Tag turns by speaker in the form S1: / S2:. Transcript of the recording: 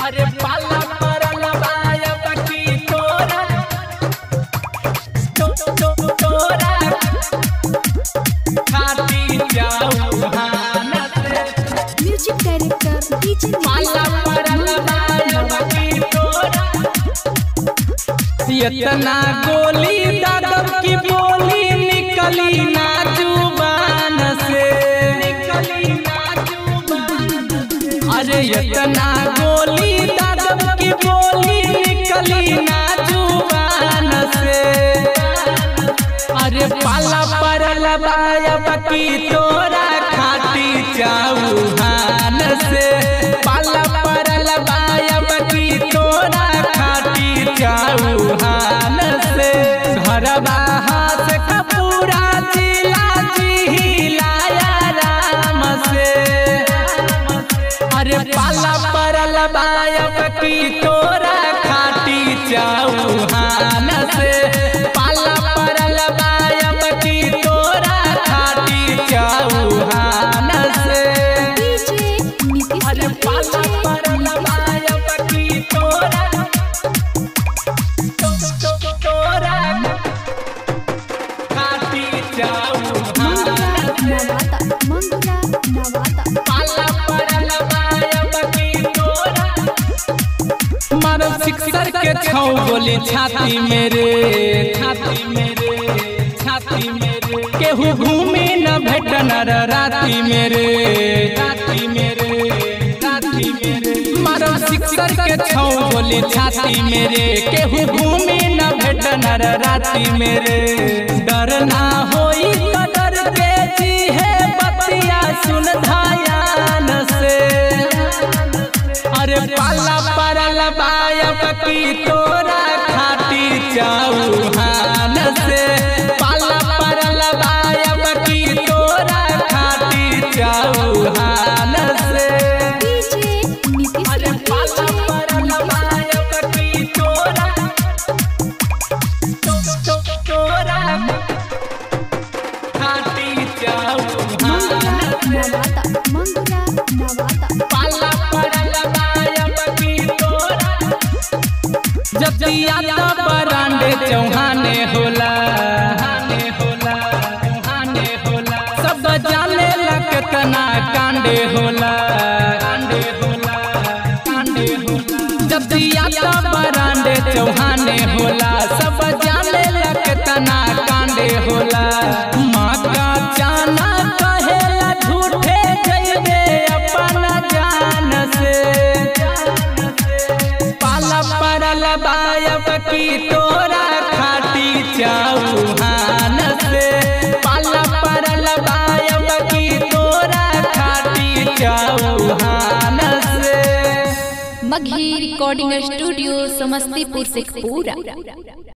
S1: अरे पाला परल बायब की तोरा तो तो तोरा खाती जाऊ हानत
S2: म्यूजिक डायरेक्टर डीजे
S1: पाला परल बायब की तोरा इतना गोली दादव की बोली निकली ना जुबान से निकली ना जुबान अरे इतना गोली दादव की बोली निकली ना जुबान से अरे पाला परल बायब की तोरा खाती चौहान से पाला परल बायब की तोरा खाती चौहान से घरबा हाथ कपूरा जिला जिलाया राम से अरे पाला परल बायब की तोरा खाती चौहान से पाला परल बायब की तोरा खाती चौहान से
S2: डीजे नीतीश
S1: अरे पाला परल बायब की तोरा तो- तो- तोरा खाती
S2: मंगुरा
S1: चौहान
S2: नवाता मंगुरा नवाता
S1: पाला परल बायब की तोरा मारो सिक्सर के छौ गोली छाती मेरे छाती मेरे छाती मेरे केहू घूमे न भेट नर राती मेरे राती मेरे राती मेरे मारो सिक्सर के छौ गोली छाती मेरे केहू घूमे न भेट नर राती मेरे डर ना होई तो डर के जी है बतिया सुन धायान से अरे पाला परल बायब की तोरा खाती चौहान से पाला परल बायब की तोरा खाती चौहान से
S2: डीजे नीतीश
S1: अरे पाला परल बायब की तोरा तो- तो- तोरा खाती
S2: मंगुरा
S1: चौहान से
S2: नवाता मंगुरा नवाता
S1: पाला परल बायब की तोरा जब दिया तो बरांडे चौहाने होला हाने होला हाने होला सब जाने लग तना कांडे होला कांडे होला कांडे होला जब दिया तो बरांडे चौहाने होला सब जाने लग तना कांडे होला माँ का जाना कहेला झूठे जइबे अपना जान से पाला परल बायब की तोरा खाती चौहान से पाला परल बायब की तोरा खाती चौहान से
S2: मघी रिकॉर्डिंग स्टूडियो समस्तीपुर शेखपुरा